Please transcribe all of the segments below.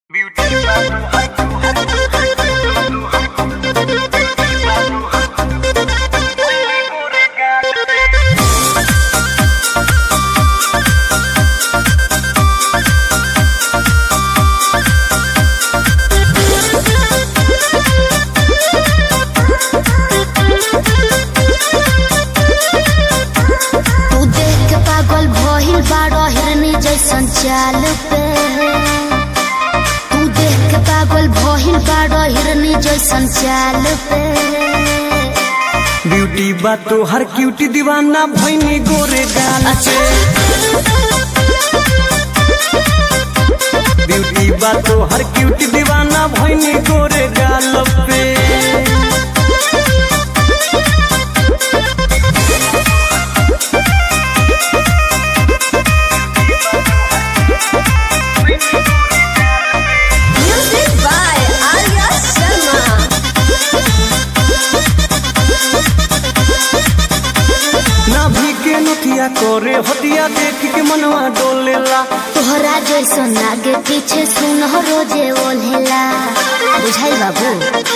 तू देख के पागल भइल बाड़ो हिरनी जैसन चाल पे तू देख के पागल भइल बाड़ो हिरनी जैसन चाल पे ब्यूटी बा तो हर क्यूटी दीवाना भैनी गोरे गाल पे ब्यूटी बा तो हर क्यूटी दीवाना भैनी गोरे गाल पे म्यूजिक बाय आर्या शर्मा नाभि के नथिया करे हटिया देख के मनवा डोलेला तोहरा जैसन आगे पीछे सुन रोजे ओल्हेला बुझाई बाबू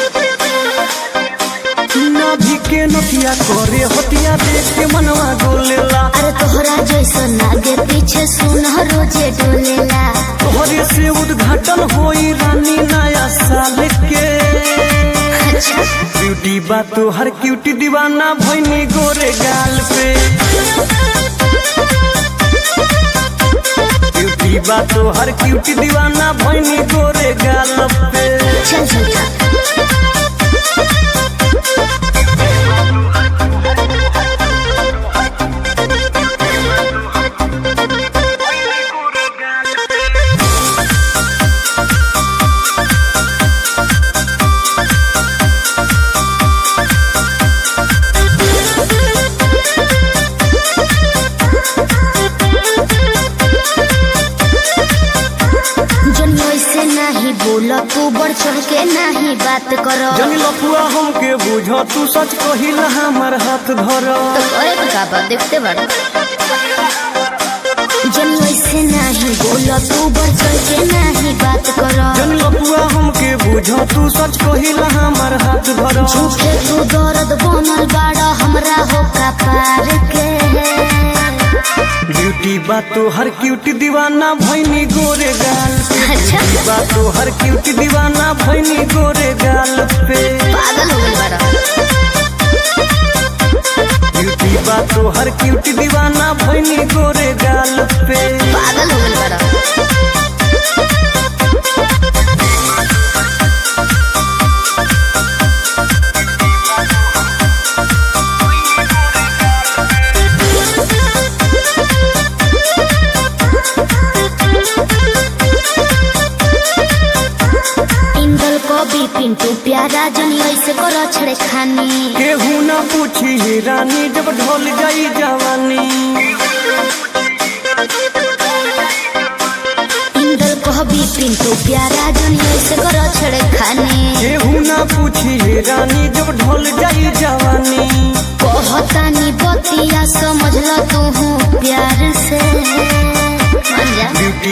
नाभि के नथिया करे हटिया देख के मनवा डोलेला अरे तोहरा जैसन आगे पीछे सुन रोजे डोलेला तोहरे से उद्घाटन होई रानी नया साल के अच्छा ब्यूटी बा तो हर क्यूटी दीवाना भैनी गोरे गाल पे ब्यूटी बा तो हर क्यूटी दीवाना भैनी गोरे गाल पे चल चल चल जन ऐसे नहीं बोला तू बढ़ चढ़ के नहीं बात करो जनी लपुआ हमके बुझ तू सच कहिला हमर हाथ धर तो करे तो का बात देखते बड़ा जन ऐसे नहीं बोला तू बढ़ चढ़ के नहीं बात करो जनी लपुआ हमके बुझ तू सच कहिला हमर हाथ धर झूठे तू दर्द बनल बाड़ा हमरा हो का पार के ब्यूटी बा तो हर क्यूटी दीवाना भैनी गोरे गाल पे अच्छा ब्यूटी बा तो हर क्यूटी दीवाना भैनी गोरे गाल पे पागल हो गई बाड़ा ब्यूटी बा तो हर क्यूटी दीवाना भैनी गोरे गाल पे पागल हो गई बाड़ा इंदल को भी पिंटू प्यारा जनी ऐसे करो छड़े खानी केहू ना पूछी हे रानी जब ढोल जाई जवानी इंदल को भी पिंटू प्यारा जनी ऐसे करो छड़े खानी केहू ना पूछी हे रानी जब ढोल जाई जवानी कहतानी बतिया समझ ल तू प्यार